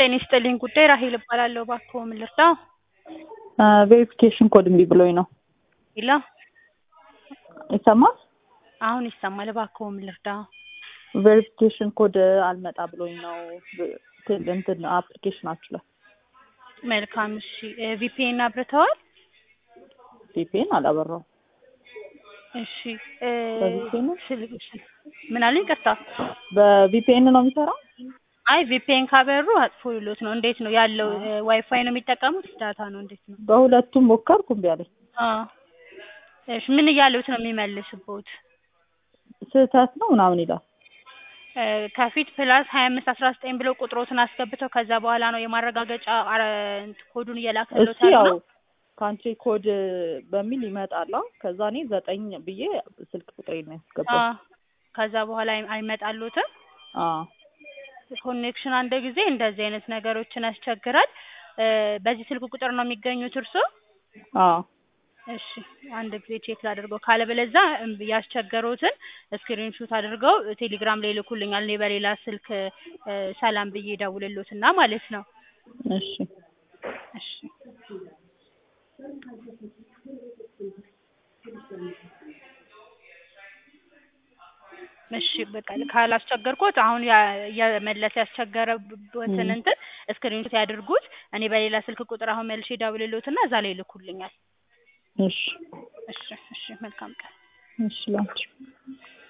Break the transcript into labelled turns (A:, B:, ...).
A: ጤና ይስጥልኝ ጉዳይ ራሄል እባላለሁ። እባክዎ ምን ልርዳው?
B: ቬሪፊኬሽን ኮድ እምቢ ብሎኝ ነው።
A: ይላ
B: ይሰማል?
A: አሁን ይሰማል። እባክዎ ምን ልርዳው?
B: ቬሪፊኬሽን ኮድ አልመጣ ብሎኝ ነው። ቴል- እንትን አፕሊኬሽናችሁ ላይ
A: መልካም እሺ። ቪፒኤን አብርተዋል?
B: ቪፒኤን አላበራው።
A: እሺ እ
B: በቪፒኤን ነው?
A: ስል- ስል- ምን አለኝ? ቀጥታ
B: በቪፒኤን ነው የሚሰራው?
A: አይ ቪፒኤን ካበሩ አጥፎ ይሉት ነው። እንዴት ነው ያለው? ዋይፋይ ነው የሚጠቀሙት? ዳታ ነው? እንዴት ነው?
B: በሁለቱም ሞከርኩ እምቢ አለኝ።
A: አዎ እሺ ምን እያሉት ነው የሚመልስቦት?
B: ስህተት ነው ምናምን ይላል።
A: እ ከፊት ፕላስ ሀያ አምስት አስራ ዘጠኝ ብለው ቁጥሮትን አስገብተው ከዛ በኋላ ነው የማረጋገጫ አረ እንትን ኮዱን እየላከሉት
B: እሱ ያው
A: ያለው።
B: ካንትሪ ኮድ በሚል ይመጣል። ከዛ እኔ ዘጠኝ ብዬ ስልክ ቁጥሬ ነው ያስገባው።
A: አዎ ከዛ በኋላ አይ- አይመጣሉትም።
B: አዎ
A: ኮኔክሽን አንድ ጊዜ እንደዚህ አይነት ነገሮችን ያስቸግራል። እ በዚህ ስልክ ቁጥር ነው የሚገኙት እርስዎ?
B: አዎ
A: እሺ አንድ ጊዜ ቼክ ላድርገው። ካለበለዛ እምቢ ያስቸገሩትን ስክሪን ሹት አድርገው ቴሌግራም ላይ ይልኩልኛል። እኔ በሌላ ስልክ እ ሰላም ብዬ ደውልሎትና ማለት ነው።
B: እሺ
A: እሺ እሺ በቃ ካላስቸገርኩት አሁን ያ- የመለስ ያስቸገረበትን እንትን ስክሪን ሹት ያድርጉት። እኔ በሌላ ስልክ ቁጥር አሁን መልሼ ደውልሎትና እዛ ላይ ይልኩልኛል።
B: እሺ
A: እሺ እሺ መልካም ቀን።
B: እሺ ላንቺ